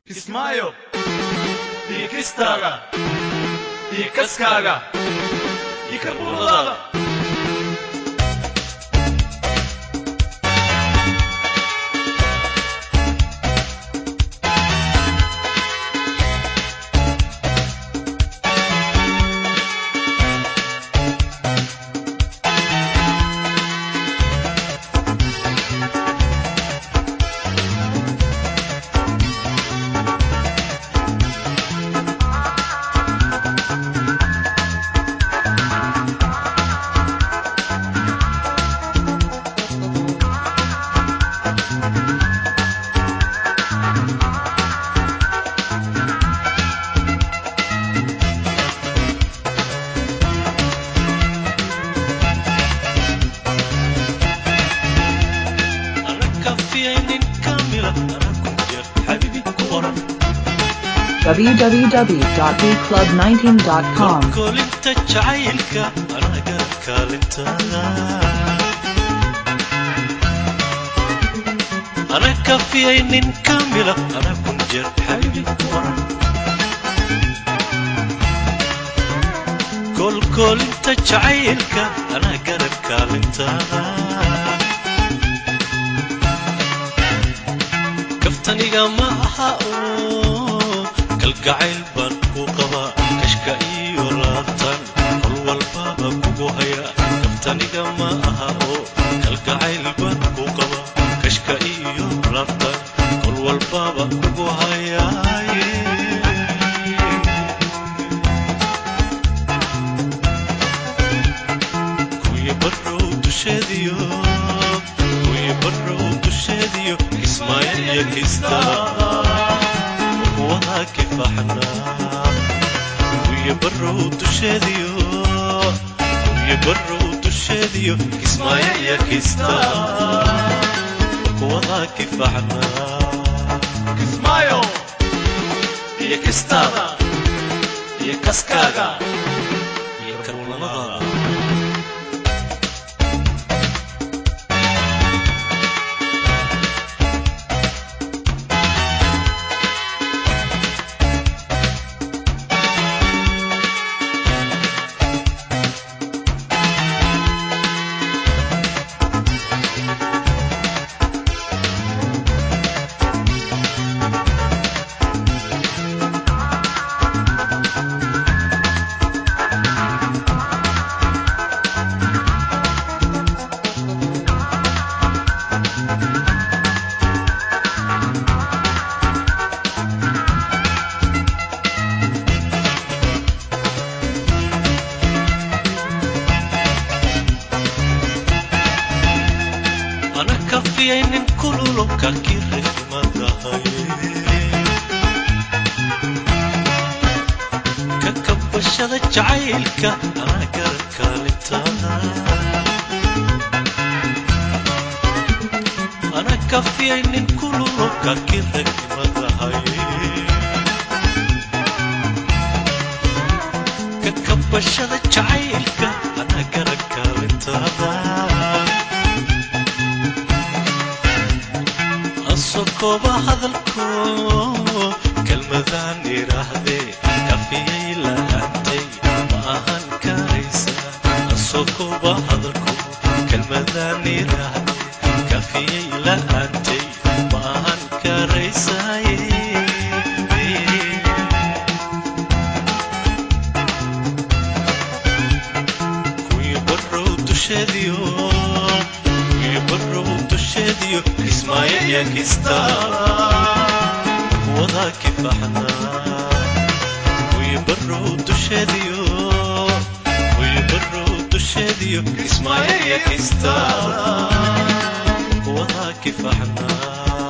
kismaayo iyo kistaaga iyo kaskaaga iyo karbuuradaada www.bclub19.com kolinta jacaylka anaga kaalintada ana kafiyay nin kamila ana kun jeer xabibi kuoran kolkolinta jacaylka ana garab kaalintada kaftaniga ma aha oo kalgacayl baan ku qabaa kashka iyo laabtan kol walbaba kugu haya kaftaniga ma aha oo kalgacayl baan ku qabaa kashka iyo laabtan kol walbaba kugu hayaaye kuwii barrow dusheediyo kuwii barrow dusheediyo kismaayo iyo kistaa wadaa kifaxnaa kuwii barrow dusheediyo kuwii barrow dusheediyo kismaayo iyo kistaa wadaa kifaxnaa kismaayo iyo kistaada iyo kaskaaga iyo karbuunadaada ana kafiyay nin kululo kakirifmadahay ka kabashada jacaylka ana garab kaalintada ana kafiyay nin kululo kakirifmadahay ka kabashada jacaylka ana garab kaalintada asokooba hadalko kelmadaan idhaahdee kafiyay la'aantay ma ahan karaysa asokooba hadalko kelmadaan idhaahdee kafiyay la'aantay ma ahan karaysaye kuwii barrow dusheediyo kuwii barrow dusheediyo kismaayo iyo kistaa wadaa kifaxnaa kuwii barrow dusheediyo kuwii barrow dusheediyo kismaayo iyo kistaa wadaa kifaxnaa